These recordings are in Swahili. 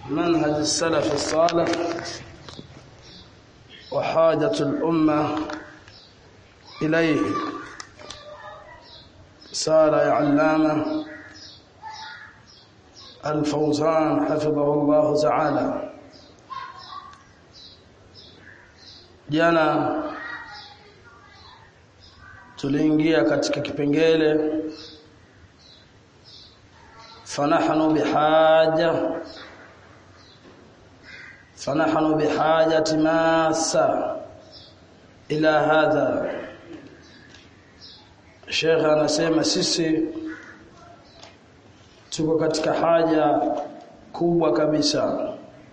منهج السلف الصالح وحاجة الأمة إليه سال علامة الفوزان حفظه الله تعالى jana tuliingia katika kipengele fanahnu bihaja fanahnu bihajati masa ila hadha Sheikh anasema sisi tuko katika haja kubwa kabisa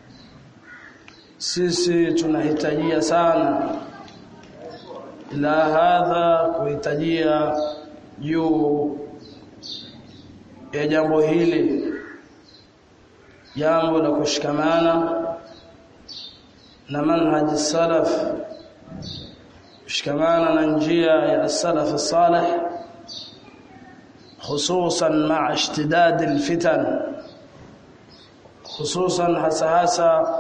sisi tunahitajia sana ila hadha kuhitajia juu ya jambo hili jambo la kushikamana na manhaji salaf kushikamana na njia ya salaf salih hususan ma'a ishtidad alfitan hususan hasa hasa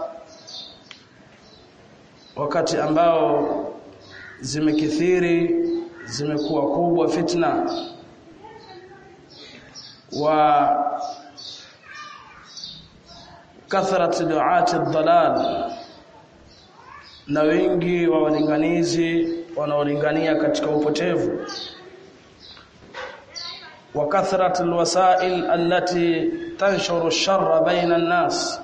wakati ambao zimekithiri zimekuwa kubwa fitna wa kathrat duati dalal na wengi wa walinganizi wanaolingania katika upotevu wa kathrat alwasail allati tanshuru ash-sharra baina an-nas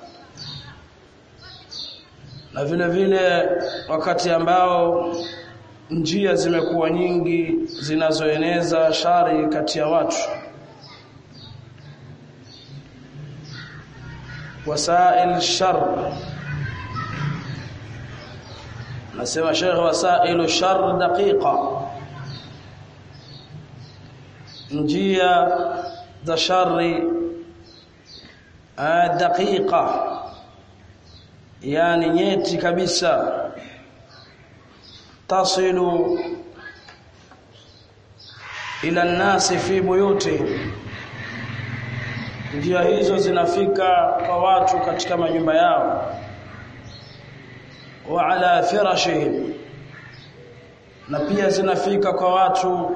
na vile vile wakati ambao njia zimekuwa nyingi zinazoeneza shari kati ya watu wasail shar nasema Sheikh wasailu shar daqiqa njia za shari daqiqa yani nyeti kabisa tasilu ila nasi fi buyuti njia hizo zinafika kwa watu katika majumba yao wa ala firashihim na pia zinafika kwa watu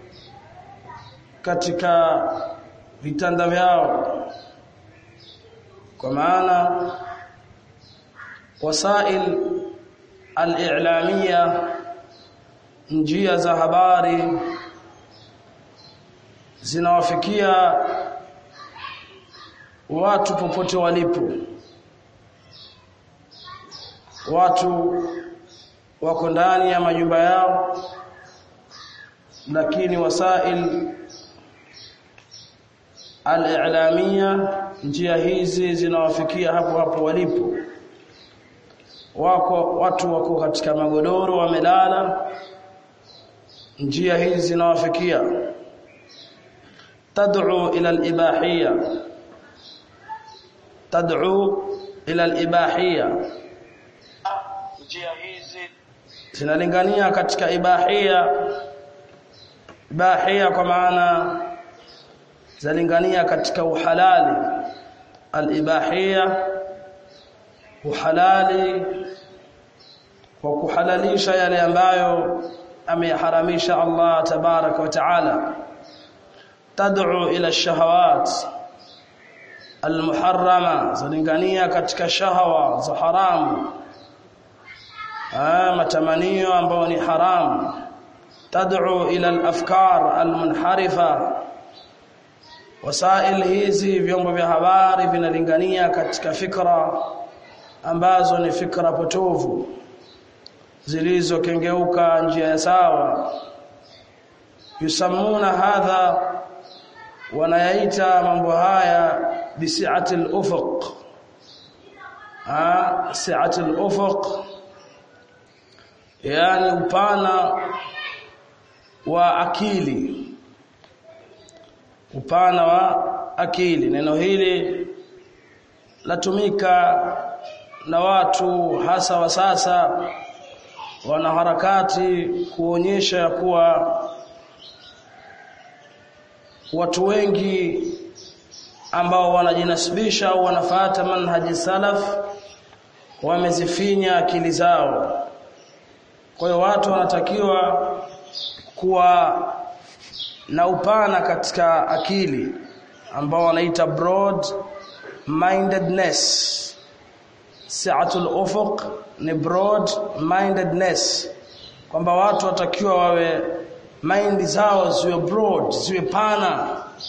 katika vitanda vyao kwa maana wasail al-i'lamia njia za habari zinawafikia watu popote walipo watu wako ndani ya majumba yao lakini wasail al-i'lamia njia hizi zinawafikia hapo hapo walipo wako watu wako katika magodoro wamelala njia hizi zinawafikia tad'u ila al-ibahiyya tad'u ila al-ibahiyya njia hizi zinalingania katika ibahiyya ibahiyya kwa maana zalingania katika uhalali al-ibahiyya uhalali kwa kuhalalisha yale ambayo ameyaharamisha Allah tabaraka wa taala tad'u ila shahawat almuharrama zalingania katika shahawa za haramu ah matamanio ambayo ni haramu tad'u ila alafkar almunharifa wasail hizi vyombo vya habari vinalingania katika fikra ambazo ni fikra potovu zilizokengeuka njia ya sawa yusamuna hadha wanayaita mambo haya bisi'ati al-ufuq ah si'ati al-ufuq yani upana wa akili upana wa akili neno hili latumika na watu hasa wa sasa wanaharakati kuonyesha ya kuwa watu wengi ambao wanajinasibisha au wanafuata manhaji salaf wamezifinya akili zao kwa hiyo watu wanatakiwa kuwa na upana katika akili ambao wanaita broad mindedness si'atul ufuq ni broad mindedness kwamba watu watakiwa wawe mind zao ziwe broad ziwe pana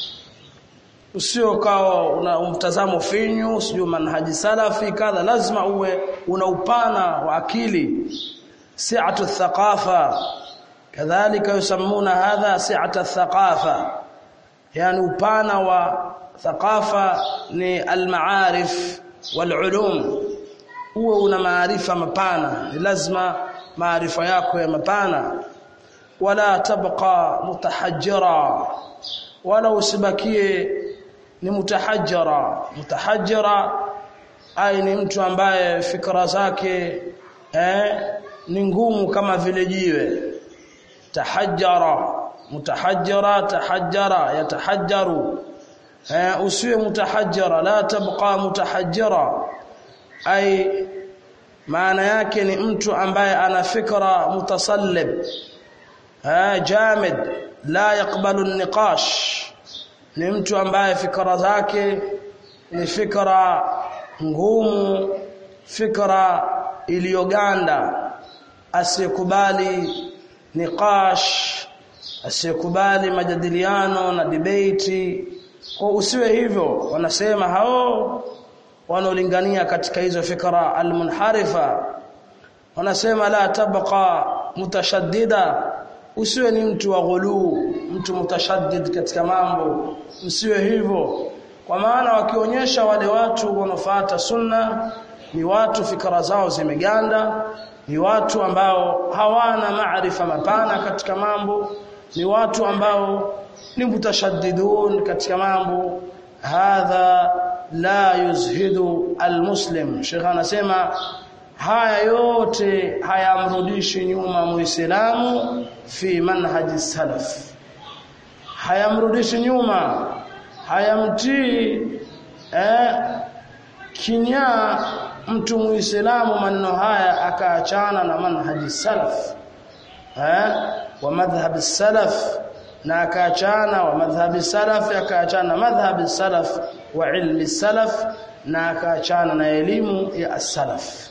usio kao una mtazamo finyu sio manhaji salafi kadha lazima uwe una upana wa akili si'atu thaqafa kadhalika yusammuna hadha si'atu thaqafa yani upana wa thaqafa ni al-ma'arif wal-ulum uwe una maarifa mapana ni lazima maarifa yako ya mapana wala tabqa mutahajjira wala usibakie ni mutahajjira mutahajjira ai ni mtu ambaye fikra zake eh ni ngumu kama vile jiwe tahajjara mutahajjira tahajjara yatahajjaru eh usiwe mutahajjira la tabqa mutahajjira ai maana yake ni mtu ambaye ana fikra mutasallib eh jamid la yakbalu niqash ni mtu ambaye fikra zake ni fikra ngumu fikra iliyoganda asiyekubali niqash asiyekubali majadiliano na debate kwa usiwe hivyo wanasema hao wanaolingania katika hizo fikra almunharifa wanasema la tabqa mutashaddida usiwe ni mtu wa ghuluu mtu mutashaddid katika mambo usiwe hivyo kwa maana wakionyesha wale watu wanaofuata sunna ni watu fikra zao zimeganda ni watu ambao hawana maarifa mapana katika mambo ni watu ambao ni mutashaddidun katika mambo hadha la yuzhidu almuslim Sheikh anasema haya yote hayamrudishi nyuma muislamu fi manhaji salaf hayamrudishi nyuma hayamtii eh kinya mtu muislamu maneno haya akaachana na manhaji salaf eh wa madhhab salaf na akaachana wa madhhabi salaf akaachana na madhhabi salaf wa ilmi salaf na akaachana na elimu ya as-salaf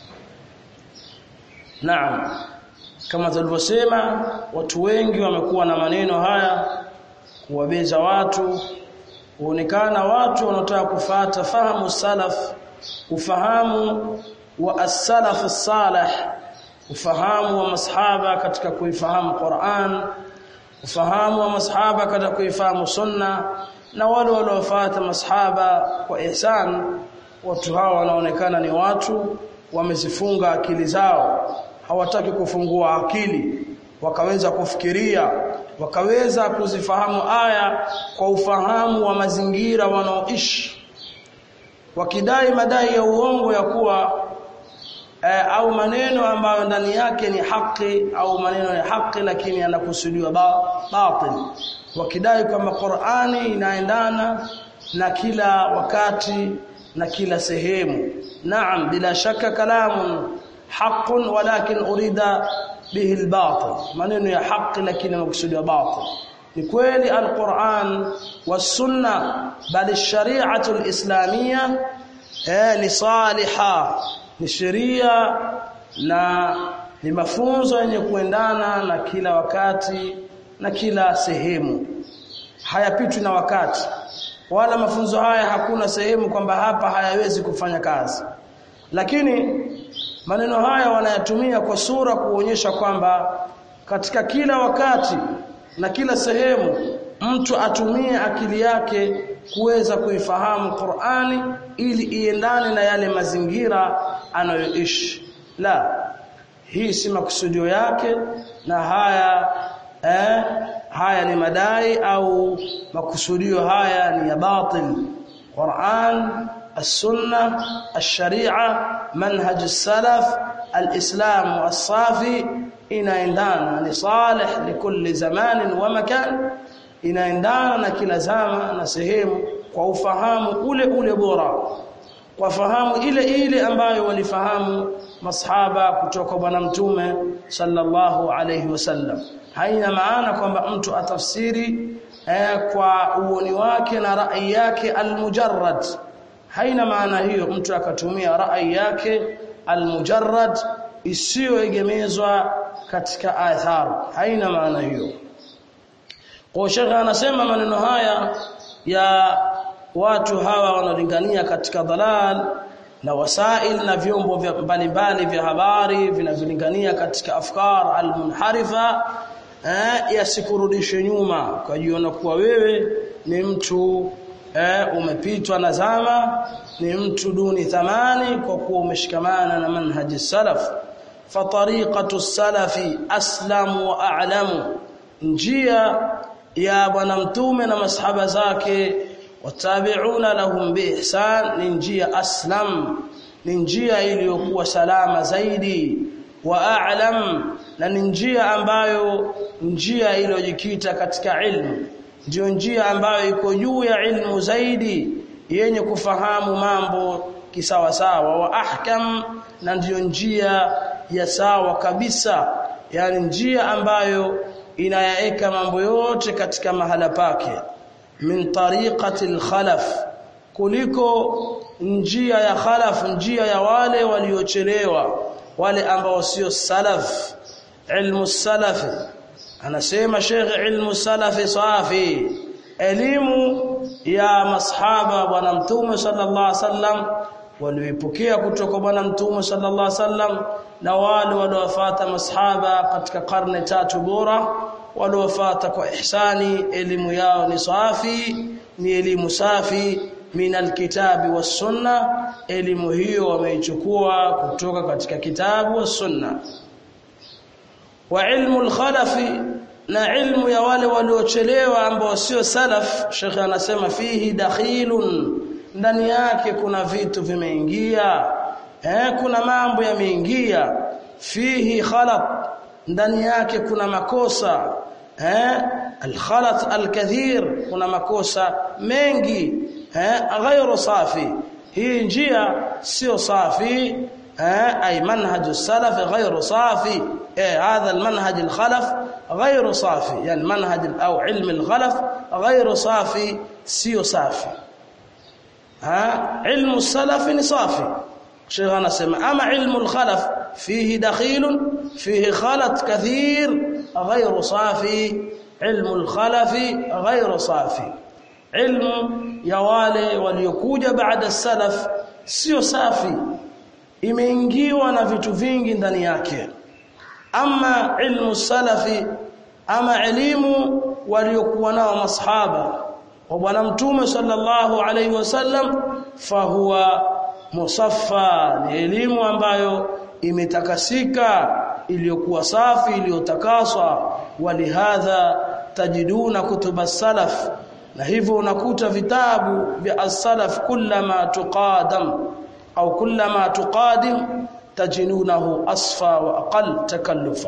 Naam kama tulivyosema watu wengi wamekuwa na maneno haya kuwabeza watu huonekana watu wanaotaka kufata fahamu salaf ufahamu wa as-salaf as-salih ufahamu wa masahaba katika kuifahamu Qur'an ufahamu wa masahaba katika kuifahamu sunna na wale waliofuata masahaba kwa ihsan watu hawa wanaonekana ni watu wamezifunga akili zao hawataki kufungua akili wakaweza kufikiria wakaweza kuzifahamu aya kwa ufahamu wa mazingira wanaoishi wakidai madai ya uongo ya kuwa eh, au maneno ambayo ndani yake ni haki au maneno ya haki lakini yanakusudiwa ba, batil wakidai kwamba Qur'ani inaendana na kila wakati na kila sehemu naam bila shaka kalamun haqqun walakin urida bihi albatil maneno ya haki lakini makusudiwa batil ni kweli alquran wasunna bali shari'atu alislamia eh ni saliha ni sheria na ni mafunzo yenye kuendana na kila wakati na kila sehemu hayapitwi na wakati wala mafunzo haya hakuna sehemu kwamba hapa hayawezi kufanya kazi lakini maneno haya wanayatumia kwa sura kuonyesha kwamba katika kila wakati na kila sehemu mtu atumie akili yake kuweza kuifahamu Qur'ani ili iendane na yale mazingira anayoishi la hii si makusudio yake na haya eh, haya ni madai au makusudio haya ni ya batil Qur'an السنه الشريعه منهج السلف الاسلام الصافي inaendana ni salih likulli zamanin wa makan inaendana na kila zama na sehemu kwa ufahamu ule ule bora kwa fahamu ile ile ambayo walifahamu masahaba kutoka bwana mtume sallallahu alayhi wasallam haina maana kwamba mtu atafsiri eh, kwa uoni wake na rai yake almujarrad haina maana hiyo mtu akatumia rai yake almujarrad isiyoegemezwa katika athar haina maana hiyo kwa shekhe anasema maneno haya ya watu hawa wanaolingania katika dalal na wasail na vyombo mbalimbali vya habari vinavyolingania katika afkar almunharifa eh, yasikurudishe nyuma ukajiona kuwa wewe ni mtu eh, umepitwa na zama ni mtu duni thamani kwa kuwa umeshikamana na manhaji salaf fatariqatu salafi aslamu wa a'lamu njia ya bwana mtume na masahaba zake watabi'una lahum biihsan ni njia aslam ni njia iliyokuwa salama zaidi wa a'lam na ni njia ambayo njia iliyojikita katika ilmu ndio njia ambayo iko juu ya ilmu zaidi yenye kufahamu mambo kisawa sawa wa ahkam na ndiyo njia ya sawa kabisa yani njia ambayo inayaeka mambo yote katika mahala pake min tariqati al-khalaf kuliko njia ya khalaf njia ya wale waliochelewa wale ambao sio salaf ilmu salafi anasema Sheikh ilmu salafi safi elimu ya masahaba bwana mtume sallallahu alaihi wasallam walioipokea kutoka bwana mtume sallallahu alaihi wasallam na wale waliofuata masahaba katika karne tatu bora waliofuata kwa ihsani elimu yao ni safi ni elimu safi min alkitabi was sunna elimu hiyo wameichukua kutoka katika kitabu was sunna wa ilmu al-khalafi na ilmu ya wale waliochelewa ambao sio salaf Sheikh anasema fihi dakhilun ndani yake kuna vitu vimeingia eh kuna mambo yameingia fihi khalat ndani yake kuna makosa eh al-khalat al-kathir kuna makosa mengi eh ghairu safi hii njia sio safi أي منهج السلف غير صافي هذا المنهج الخلف غير صافي يعني منهج أو علم الخلف غير صافي سيو صافي ها علم السلف صافي شيخ أنا سمع أما علم الخلف فيه دخيل فيه خلط كثير غير صافي علم الخلف غير صافي علم يوالي وليكوج بعد السلف سيو صافي imeingiwa na vitu vingi ndani yake ama ilmu salafi ama elimu waliokuwa nao masahaba wa bwana mtume sallallahu alaihi wasallam fahuwa musaffa ni elimu ambayo imetakasika iliyokuwa safi iliyotakaswa walihadha tajiduna kutuba salaf na hivyo unakuta vitabu vya as-salaf kullama tuqadam au kullama tuqadim tajinunahu asfa wa aqal takallufa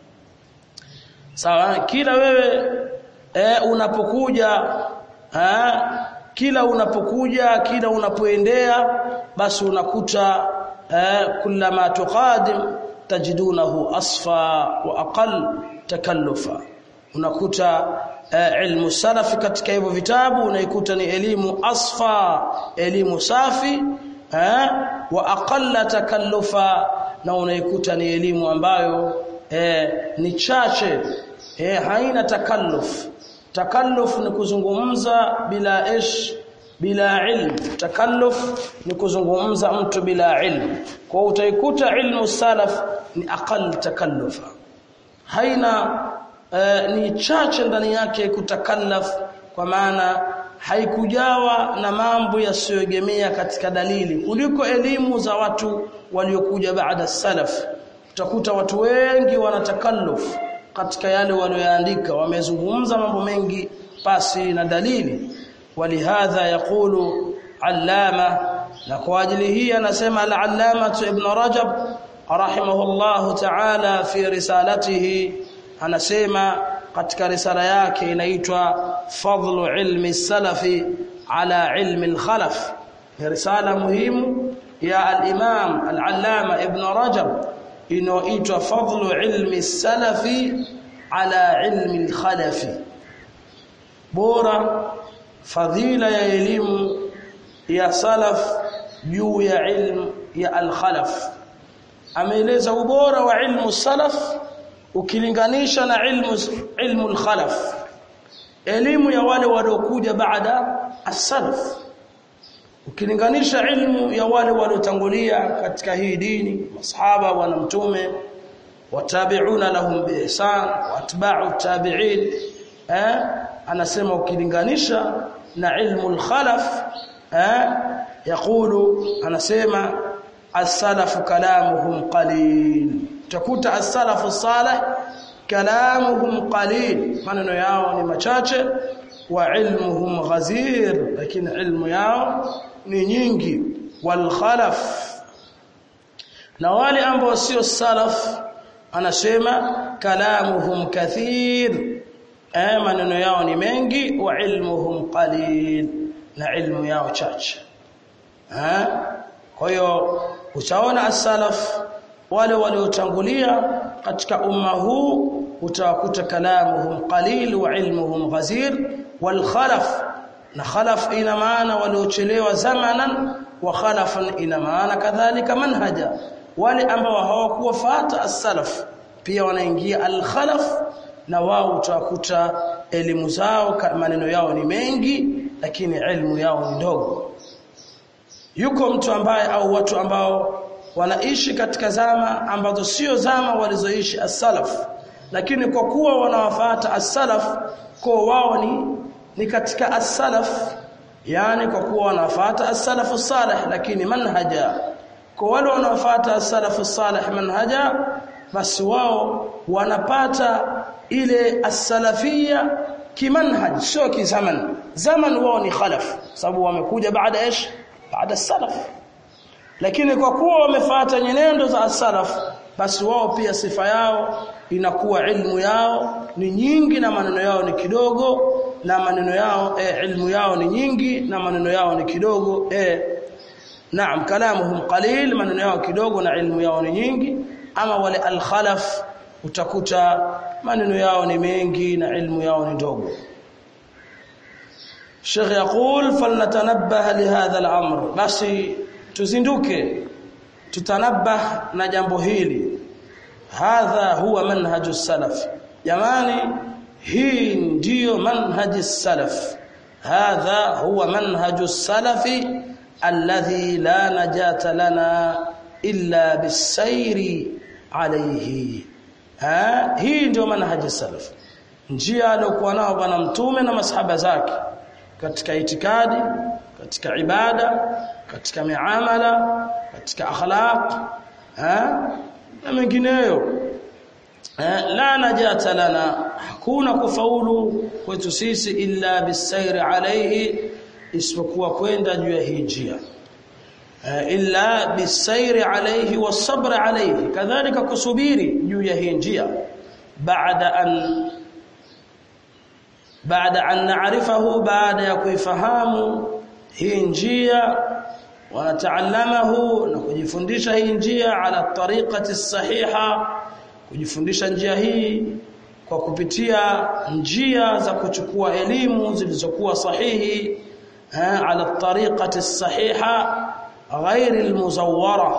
sawa kila wewe e, unapokuja ha, kila unapokuja kila unapoendea basi unakuta e, kullama tuqadim tajidunahu asfa wa aqal takallufa unakuta e, ilmu salafi katika hivyo vitabu unaikuta ni elimu asfa elimu safi eh, wa aqalla takallufa na unaikuta ni elimu ambayo eh, ni chache eh, haina takalluf takalluf ni kuzungumza bila ish bila ilmu takalluf ni kuzungumza mtu bila ilmu kwa utaikuta ilmu salaf ni aqall takallufa haina eh, ni chache ndani yake kutakallaf kwa maana haikujawa na mambo yasiyoegemea katika dalili kuliko elimu za watu waliokuja baada salaf utakuta watu wengi wanatakalluf katika yale walioandika wamezungumza mambo mengi pasi na dalili walihadha yaqulu allama na kwa ajili hii anasema al-allama ibn rajab rahimahullahu ta'ala fi risalatihi anasema katika risala yake inaitwa fadlu ilmi salafi ala ilmi al-khalaf ni risala muhimu ya al-imam al-allama ibn rajab inaoitwa fadlu ilmi salafi ala ilmi al-khalafi bora fadhila ya elimu ya salaf juu ya ilmu ya al-khalaf ameeleza ubora wa ilmu salaf ukilinganisha na ilmu ilmu al-khalaf elimu ya wale waliokuja baada as-salaf ukilinganisha ilmu ya wale waliotangulia katika hii dini masahaba wana mtume watabi'una lahum biihsan watba'u tabi'in eh anasema ukilinganisha na ilmu al-khalaf eh yakulu anasema as-salafu kalamuhum qalil takuta as-salafu salih kalamuhum qalil maneno yao ni machache wa ilmuhum ghazir lakini ilmu yao ni nyingi wal khalaf na wale ambao sio salaf anasema kalamuhum kathir eh maneno yao ni mengi wa ilmuhum qalil na ilmu yao chache eh kwa hiyo utaona as-salaf wale waliotangulia katika umma huu utawakuta kalamuhum qalil wa ilmuhum ghazir wal khalaf na khalaf ina maana waliochelewa zamanan wa khalafan ina maana kadhalika manhaja wale ambao hawakuwafuata as-salaf pia wanaingia al-khalaf na wao utakuta elimu zao maneno yao ni mengi lakini elimu yao ni ndogo yuko mtu ambaye au watu ambao wanaishi katika zama ambazo sio zama walizoishi as-salaf lakini kwa kuwa wanawafuata as-salaf kwa wao ni ni katika as-salaf yani kwa kuwa wanafuata as-salaf salih lakini manhaja kwa wale wanaofuata as-salaf salih manhaja basi wao wanapata ile as-salafia kimanhaj sio kizaman zaman wao ni khalaf sababu wamekuja baada ish baada as-salaf lakini kwa kuwa wamefuata nyenendo za as-salaf basi wao pia sifa yao inakuwa ilmu yao ni nyingi na maneno yao ni kidogo na maneno yao e, ilmu yao ni nyingi na maneno yao ni kidogo e, naam kalamuhum qalil maneno yao kidogo na ilmu yao ni nyingi ama wale al-khalaf utakuta maneno yao ni mengi na ilmu yao ni ndogo Sheikh يقول فلنتنبه لهذا الامر basi tuzinduke tutanabah na jambo hili hadha huwa manhaju salaf jamani hii ndiyo manhaji salaf hadha huwa manhaju salafi alladhi la najata lana illa bisairi alayhi ha hii ndio manhaji salaf njia aliyokuwa nao bwana mtume na masahaba zake katika itikadi katika ibada katika miamala katika akhlaq ha na mengineyo la najata lana hakuna kufaulu kwetu sisi illa bisairi alayhi isipokuwa kwenda juu ya hii njia illa bisairi alayhi wasabr alayhi kadhalika kusubiri juu ya hii njia baada an baada an na'rifahu baada ya kuifahamu hii njia wanataallamahu na kujifundisha hii njia ala tariqati sahiha kujifundisha njia hii kwa kupitia njia za kuchukua elimu zilizokuwa sahihi ala tariqati sahiha ghairi almuzawwara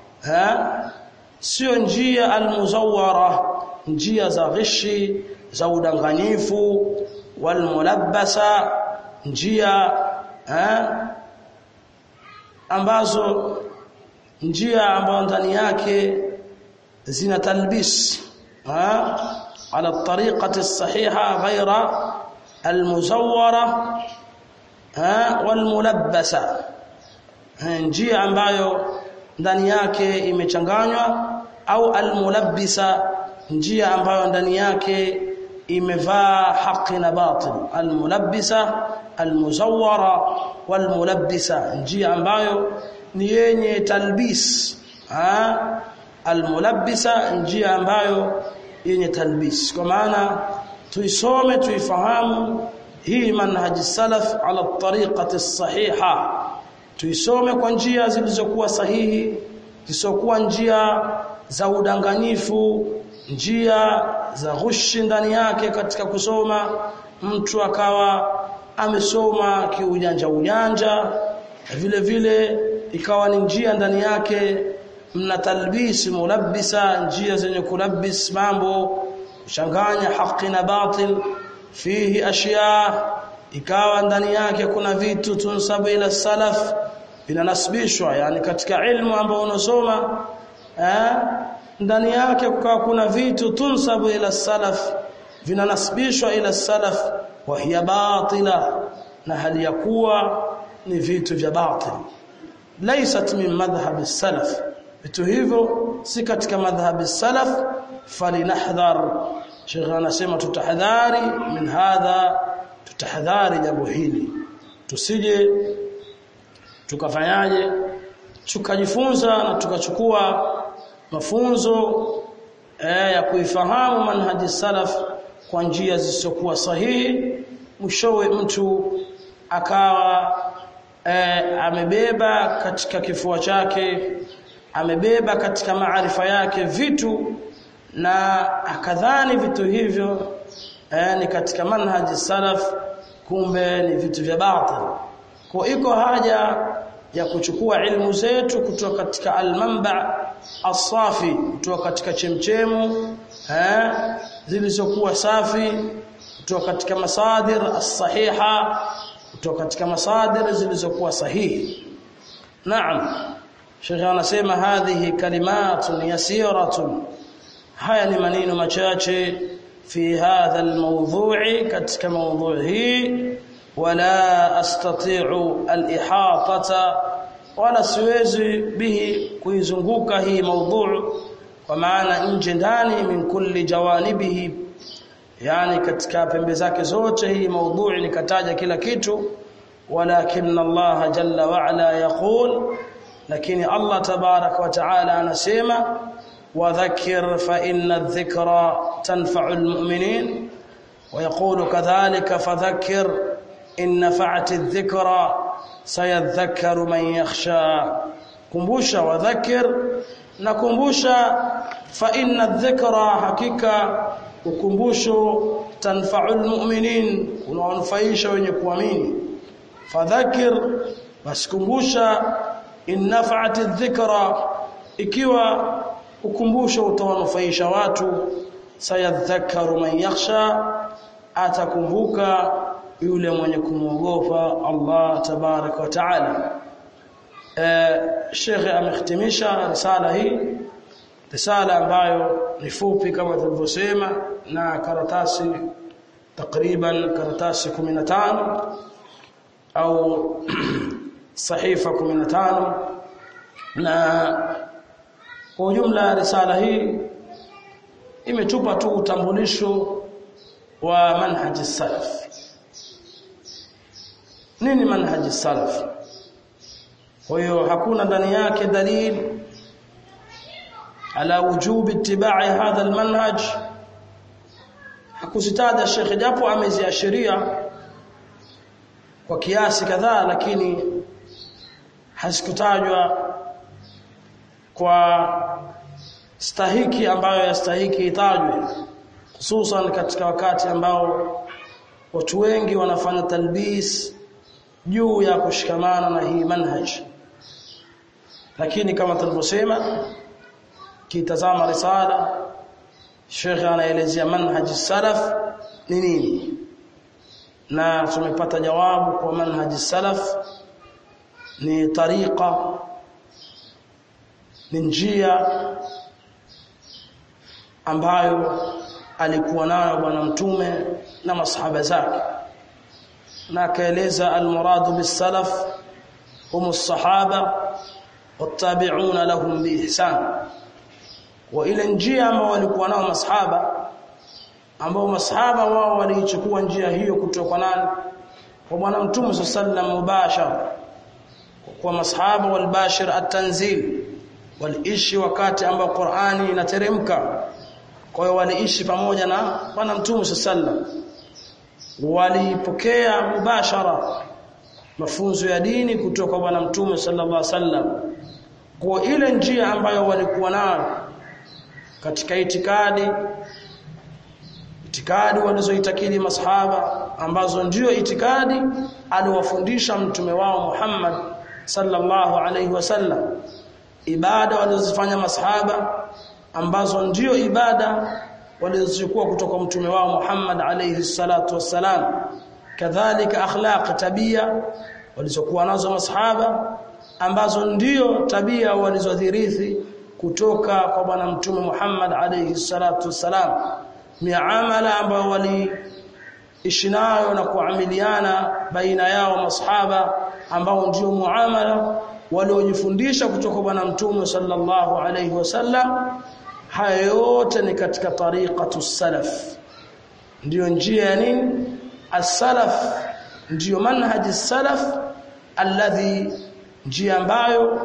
sio njia almuzawwara njia za ghishi za udanganyifu walmulabbasa njia ambazo njia ambazo ndani yake zina talbis على الطريقة الصحيحة غير المزورة والملبسة njia ambayo ndani yake imechanganywa au almulabbisa njia ambayo ndani yake imevaa haki na batil almulabbisa almuzawwara walmulabbisa njia ambayo ni yenye talbis almulabbisa njia ambayo yenye talbis kwa maana tuisome tuifahamu hii manhaji salaf ala tariqati sahiha tuisome kwa njia zilizokuwa sahihi zisizokuwa njia za udanganyifu njia za ghushi ndani yake katika kusoma mtu akawa amesoma kiujanja ujanja vile vile ikawa ni njia ndani yake mna talbisi mulabbisa njia zenye kulabis mambo kuchanganya haki na batil fihi ashya ikawa ndani yake kuna vitu tunsabu ila salaf vinanasibishwa yani katika ilmu ambayo unasoma eh ndani yake kukawa kuna vitu tunsabu ila salaf vinanasibishwa ila salaf wa hiya batila na hali ya kuwa ni vitu vya batil laysat min madhhab salaf vitu hivyo si katika madhhab salaf falinahdhar Sheikh anasema tutahadhari min hadha tutahadhari jambo hili tusije tukafanyaje tukajifunza na tukachukua mafunzo eh, ya kuifahamu manhaji salaf kwa njia zisizokuwa sahihi mwishowe mtu akawa eh, amebeba katika kifua chake amebeba katika maarifa yake vitu na akadhani vitu hivyo eh, ni katika manhaji salaf kumbe ni vitu vya batil kwa iko haja ya kuchukua ilmu zetu kutoka katika almanba asafi kutoka katika chemchemu eh zilizokuwa safi kutoka katika masadir as-sahiha kutoka katika masadir zilizokuwa sahihi naam Sheikh anasema hadhihi kalimatun yasiratun haya ni maneno machache fi hadha almawdhu'i katika mawdhu' hii wala astati'u al-ihatata wala siwezi bihi kuizunguka hii mawdhu' kwa maana nje ndani min kulli jawanibihi yani katika pembe zake zote hii mawdhu' nikataja kila kitu walakin Allah jalla wa ala yaqul lakini Allah tabarak wa taala anasema وذكر فإن الذكرى تنفع المؤمنين ويقول كذلك فذكر إن نفعت الذكرى سيذكر من يخشى كمبوشا وذكر نكمبوشا فإن الذكرى حقيقة وكمبوشو تنفع المؤمنين ونفعيش ونكوامين فذكر بس كمبوشا إن نفعت الذكرى ikiwa ukumbusho utawanufaisha watu sayadhakaru man yakhsha atakumbuka yule mwenye kumwogopa Allah tabarak wa taala eh Sheikh amehitimisha risala hii risala ambayo ni fupi kama tulivyosema na karatasi takriban karatasi 15 au sahifa 15 na kwa ujumla risala hii imetupa tu utambulisho wa manhaji salaf nini manhaji salaf kwa hiyo hakuna ndani yake dalili ala wujubi ittiba'i hadha almanhaj hakusitaja Sheikh japo ameziashiria kwa kiasi kadhaa lakini hasikutajwa kwa stahiki ambayo yastahiki itajwe hususan katika wakati ambao watu wengi wanafanya talbis juu ya kushikamana na hii manhaj lakini kama tulivyosema kitazama risala Sheikh anaelezea manhaj salaf ni nini na tumepata jawabu kwa manhaj salaf ni tariqa ni njia ambayo alikuwa nayo bwana mtume na masahaba zake na akaeleza almuradu bisalaf hum as-sahaba wattabi'una lahum biihsan wa ile njia ambao walikuwa nao masahaba ambao masahaba wao waliichukua njia hiyo kutoka nani kwa bwana mtume sallam mubashara kwa masahaba walbashir at-tanzil waliishi wakati ambao Qur'ani inateremka kwa hiyo waliishi pamoja na bwana mtume sallam walipokea mubashara mafunzo ya dini kutoka bwana mtume sallallahu alaihi wasallam kwa ile njia ambayo walikuwa nayo katika itikadi itikadi walizoitakidi masahaba ambazo ndio itikadi aliwafundisha mtume wao Muhammad sallallahu alaihi wasallam ibada walizofanya masahaba ambazo ndio ibada walizochukua kutoka mtume wao Muhammad alayhi salatu wassalam kadhalika akhlaq tabia walizokuwa nazo masahaba ambazo ndio tabia walizodhirithi kutoka kwa bwana mtume Muhammad alayhi salatu wassalam miamala ambayo waliishi nayo na kuamiliana baina yao masahaba ambao ndio muamala waliojifundisha kutoka bwana mtume sallallahu alayhi wasallam haya yote ni katika tariqatu salaf ndiyo njia ya nini as-salaf ndiyo manhaji salaf alladhi njia ambayo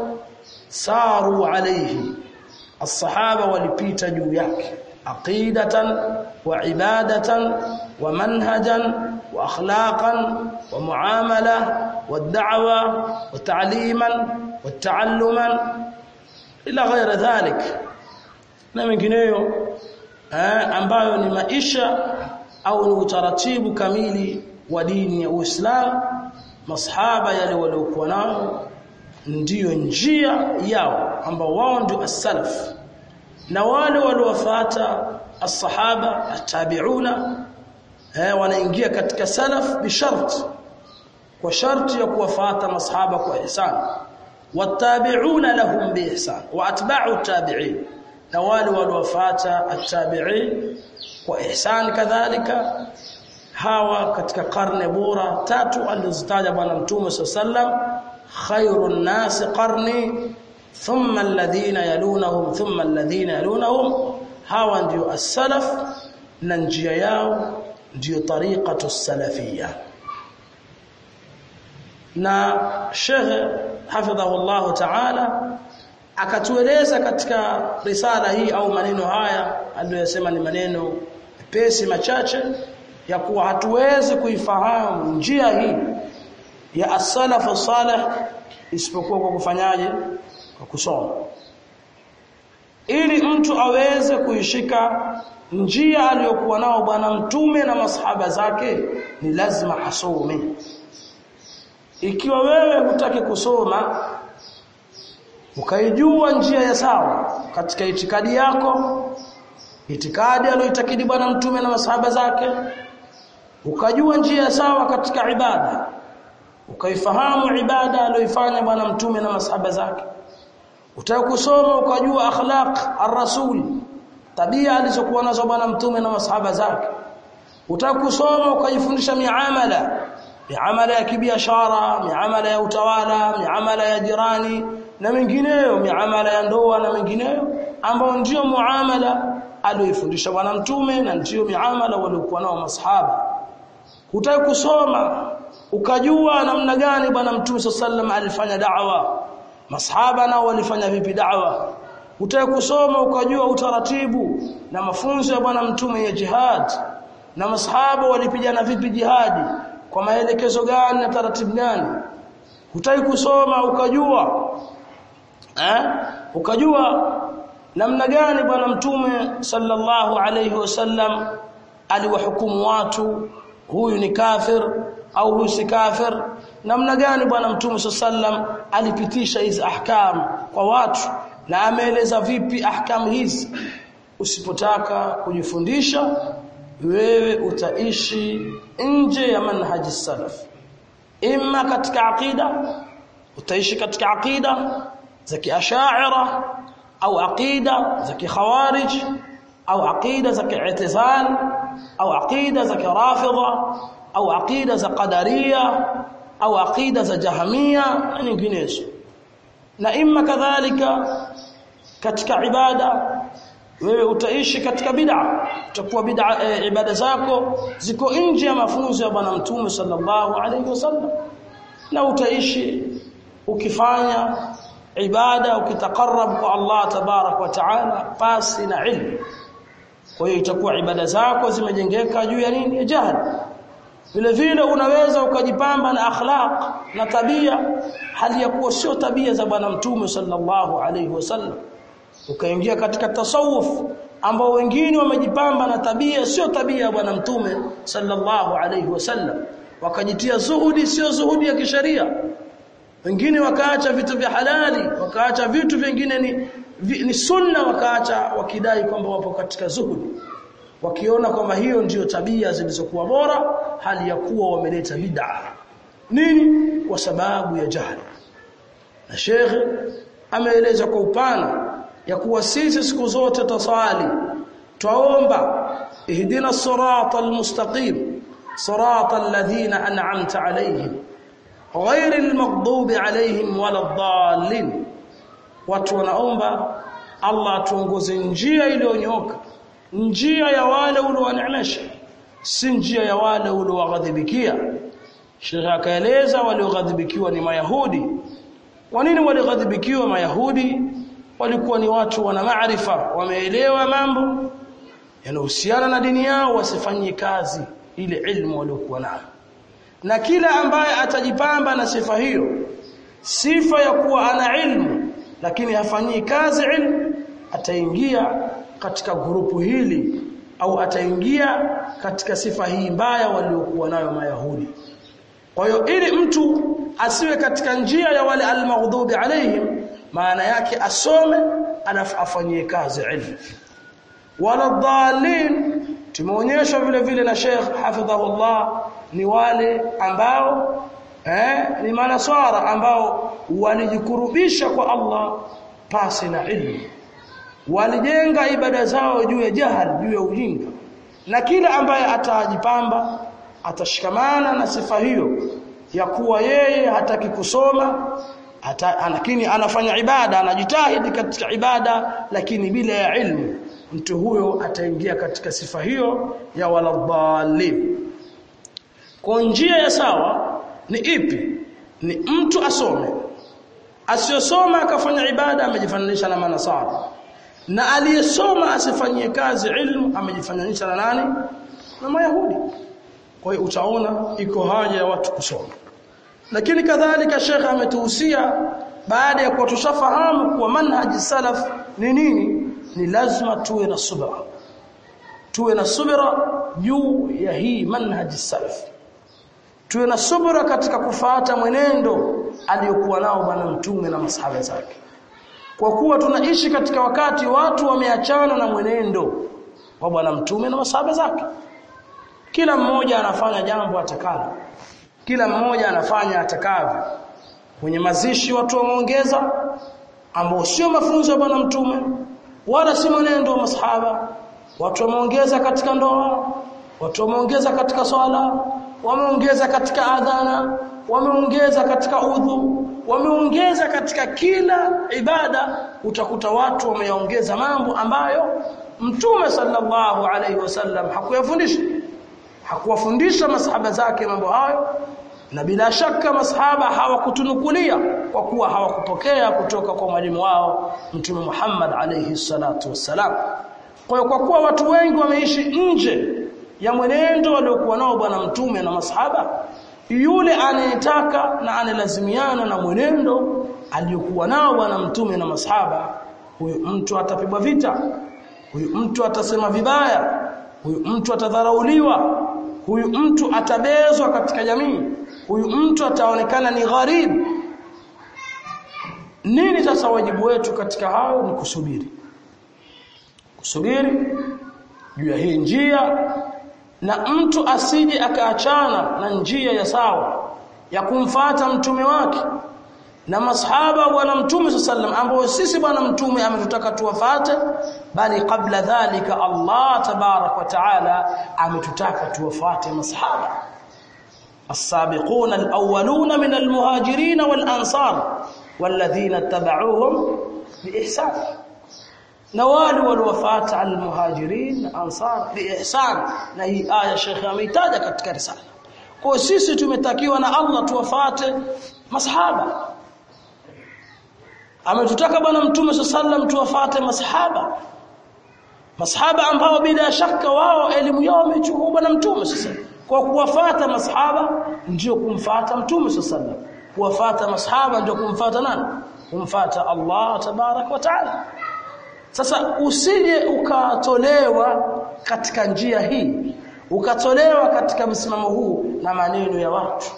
saru alayhi as-sahaba walipita juu yake aqidatan wa ibadatan wa manhajan wa akhlaqan wa muamala wa da'wa wa ta'liman wa ta'alluman ila ghayra dhalik na mengineyo eh, ambayo ni maisha au ni utaratibu kamili wa dini ya Uislamu masahaba yale waliokuwa nao ndiyo njia yao ambao wao ndio as-salaf na wale waliofuata as-sahaba at-tabi'una eh, wanaingia katika salaf bishart kwa sharti ya kuwafuata masahaba kwa ihsan wattabi'una lahum biihsan wa atba'u at-tabi'in na wale waliofuata at-tabi'in kwa ihsan kadhalika hawa katika karne bora tatu alizitaja bwana mtume sallam khairun nas qarni thumma alladhina yalunahum thumma alladhina yalunahum hawa ndio as-salaf na njia yao ndio tariqatu salafiyya na Sheikh hafidhahullah ta'ala akatueleza katika risala hii au maneno haya aliyosema ni maneno pesi machache ya kuwa hatuwezi kuifahamu njia hii ya as-salafu salih isipokuwa kwa kufanyaje kwa kusoma ili mtu aweze kuishika njia aliyokuwa nao bwana mtume na masahaba zake ni lazima asome ikiwa wewe hutaki kusoma ukaijua njia ya sawa katika itikadi yako itikadi aliyoitakidi bwana mtume na masahaba zake ukajua njia ya sawa katika ibada ukaifahamu ibada aliyoifanya bwana mtume na masahaba zake utakusoma ukajua akhlaq ar-rasul tabia alizokuwa nazo bwana mtume na masahaba zake utakusoma ukajifundisha miamala miamala ya kibiashara miamala ya utawala miamala ya jirani na mengineyo miamala ya ndoa na mengineyo ambao ndio muamala aliyofundisha bwana mtume na ndio miamala waliokuwa nao masahaba hutaki kusoma ukajua namna gani bwana mtume sallam alifanya da'wa masahaba nao walifanya vipi da'wa hutaki kusoma ukajua utaratibu na mafunzo ya bwana mtume ya jihad na masahaba walipigana vipi jihadi kwa maelekezo gani na taratibu gani hutaki kusoma ukajua eh ukajua namna gani bwana mtume sallallahu alayhi wasallam aliwahukumu watu huyu ni kafir au huyu si kafir namna gani bwana mtume sallam alipitisha hizi ahkam kwa watu na ameeleza vipi ahkam hizi usipotaka kujifundisha wewe utaishi nje ya manhaji salaf imma katika aqida utaishi katika aqida za kiashaira au aqida za kikhawarij au aqida za ki'tizal au aqida za kirafidha au aqida za qadariya au aqida za jahamia na nyinginezo na imma kadhalika katika ibada wewe utaishi katika bid'a utakuwa bid'a e, ibada zako ziko nje ya mafunzo ya bwana mtume sallallahu alaihi wasallam na utaishi ukifanya ibada ukitakarrab kwa Allah tabarak wa taala pasi na ilmu kwa hiyo itakuwa ibada zako zimejengeka juu ya nini ya jahili vile vile unaweza ukajipamba na akhlaq na tabia hali ya kuwa sio tabia za bwana mtume sallallahu alaihi wasallam ukaingia katika tasawuf ambao wengine wamejipamba na tabia sio tabia ya bwana mtume sallallahu alaihi wasallam wakajitia zuhudi sio zuhudi ya kisheria wengine wakaacha vitu vya halali wakaacha vitu vingine ni vi, ni sunna wakaacha wakidai kwamba wapo katika zuhudi wakiona kwamba hiyo ndiyo tabia zilizokuwa bora hali ya kuwa wameleta bid'a nini kwa sababu ya jahili na shekhe ameeleza kwa upana ya kuwa sisi siku zote tasali twaomba ihdina sirata almustaqim sirata alladhina an'amta alayhim غير المغضوب عليهم ولا الضالين watu wanaomba Allah atuongoze njia iliyonyoka njia ya wale uliowaneemesha si njia ya wale uliowaghadhibikia Sheikh akaeleza walioghadhibikiwa ni Mayahudi kwa nini walighadhibikiwa Mayahudi walikuwa ni watu wana maarifa wameelewa mambo yanayohusiana na dini yao wasifanyie kazi ile ilmu waliokuwa nayo na kila ambaye atajipamba na sifa hiyo sifa ya kuwa ana ilmu lakini hafanyii kazi ilmu ataingia katika grupu hili au ataingia katika sifa hii mbaya waliokuwa nayo mayahudi kwa hiyo ili mtu asiwe katika njia ya wale almaghdubi alaihim maana yake asome alafu afanyie kazi ilmu wala dhalin tumeonyeshwa vile vile na Sheikh hafidhahullah ni wale ambao eh, ni manaswara ambao walijikurubisha kwa Allah pasi na ilmu walijenga ibada zao juu ya jahal juu ya ujinga na kila ambaye atajipamba atashikamana na sifa hiyo ya kuwa yeye hataki kusoma hata, lakini anafanya ibada anajitahidi katika ibada lakini bila ya ilmu mtu huyo ataingia katika sifa hiyo ya waladhalin kwa njia ya sawa ni ipi ni mtu asome asiyosoma akafanya ibada amejifananisha na manasara na aliyesoma asifanyie kazi ilmu amejifananisha na nani na mayahudi kwa hiyo utaona iko haja ya watu kusoma lakini kadhalika shekhe ametuhusia baada ya kuwa tushafahamu kuwa manhaji salaf ni nini ni lazima tuwe na subra tuwe na subra juu ya hii manhaji salaf tuwe na subra katika kufuata mwenendo aliyokuwa nao bwana mtume na masahaba zake kwa kuwa tunaishi katika wakati watu wameachana na mwenendo wa bwana mtume na masahaba zake kila mmoja anafanya jambo atakalo kila mmoja anafanya atakavyo kwenye mazishi watu wameongeza ambao sio mafunzo ya bwana mtume wala si mwenendo wa masahaba watu wameongeza katika ndoa watu wameongeza katika swala wameongeza katika adhana wameongeza katika udhu wameongeza katika kila ibada utakuta watu wameongeza mambo ambayo mtume sallallahu alaihi wasallam hakuyafundisha hakuwafundisha masahaba zake mambo hayo na bila shaka masahaba hawakutunukulia kwa kuwa hawakupokea kutoka kwa mwalimu wao mtume Muhammad alayhi salatu wassalam kwa kwa kuwa watu wengi wameishi nje ya mwenendo waliokuwa nao bwana mtume na masahaba yule anayetaka na anelazimiana na mwenendo aliyokuwa nao bwana mtume na masahaba huyu mtu atapigwa vita huyu mtu atasema vibaya huyu mtu atadharauliwa huyu mtu atabezwa katika jamii huyu mtu ataonekana ni gharibu nini sasa wajibu wetu katika hayo ni kusubiri kusubiri juu ya hii njia na mtu asije akaachana na njia ya sawa ya kumfata mtume wake na masahaba bwana mtume sallam ambao sisi bwana mtume ametutaka tuwafate bali kabla dhalika Allah tabarak wa taala ametutaka tuwafate masahaba السابقون الأولون من المهاجرين والأنصار والذين اتبعوهم بإحسان نوال والوفاة على المهاجرين الأنصار بإحسان نهي آية شيخ ameitaja katika risala kwa sisi tumetakiwa na Allah tuwafate masahaba ametutaka bwana mtume sallam tuwafate masahaba masahaba ambao bila shaka wao elimu yao wamechukua bwana mtume sasa kwa kuwafata masahaba ndio kumfata mtume sallallahu kuwafata masahaba ndio kumfata nani kumfata Allah tabarak wa taala sasa usije ukatolewa katika njia hii ukatolewa katika msimamo huu na maneno ya watu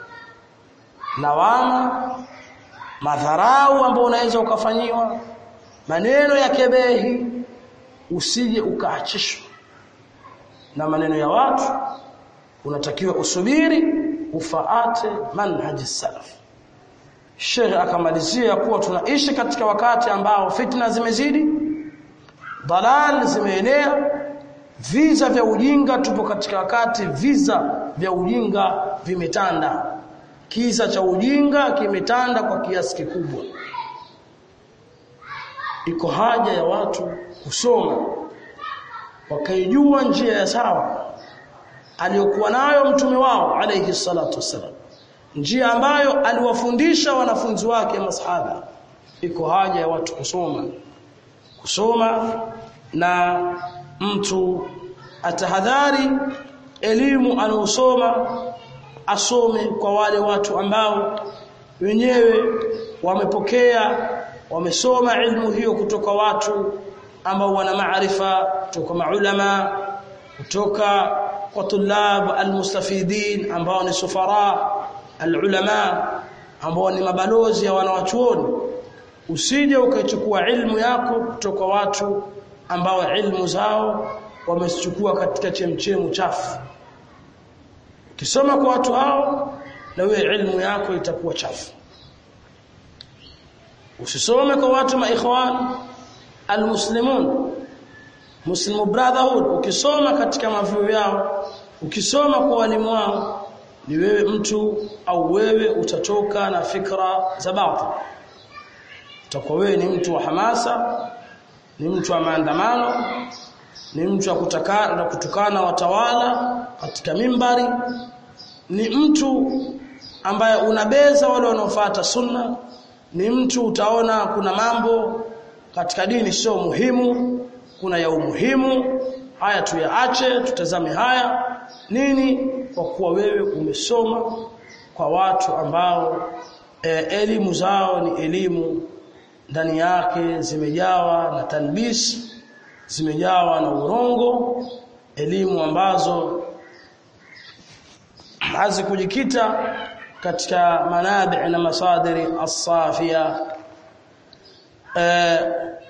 lawama madharau ambayo unaweza ukafanyiwa maneno ya kebehi usije ukaachishwa na maneno ya watu unatakiwa usubiri ufaate manhaji salaf Sheikh akamalizia kuwa tunaishi katika wakati ambao fitna zimezidi dalal zimeenea visa vya ujinga tupo katika wakati visa vya ujinga vimetanda kisa cha ujinga kimetanda kwa kiasi kikubwa iko haja ya watu kusoma wakaijua njia ya sawa aliyokuwa nayo mtume wao alayhi salatu wasalam njia ambayo aliwafundisha wanafunzi wake masahaba iko haja ya watu kusoma kusoma na mtu atahadhari elimu anaosoma asome kwa wale watu ambao wenyewe wamepokea wamesoma ilmu hiyo kutoka watu ambao wana maarifa kutoka maulama kutoka kwa tulab almustafidin ambao ni sufara alulama ambao ni mabalozi ya wanawachuoni usije ukachukua ilmu yako kutoka watu ambao ilmu zao wamechukua katika chemchemu chafu ukisoma kwa watu hao na wewe ilmu yako itakuwa chafu usisome kwa watu maikhwan almuslimun muslim brotherhood ukisoma katika mavyuo yao ukisoma kwa walimu wao ni wewe mtu au wewe utatoka na fikra za batil utakuwa wewe ni mtu wa hamasa ni mtu wa maandamano ni mtu wa kutakana na kutukana watawala katika mimbari ni mtu ambaye unabeza wale wanaofuata sunna ni mtu utaona kuna mambo katika dini sio muhimu kuna ya umuhimu haya tuyaache tutazame haya nini kwa kuwa wewe umesoma kwa watu ambao e, elimu zao ni elimu ndani yake zimejawa na talbis zimejawa na urongo elimu ambazo hazikujikita katika manabi na masadiri as-safia e,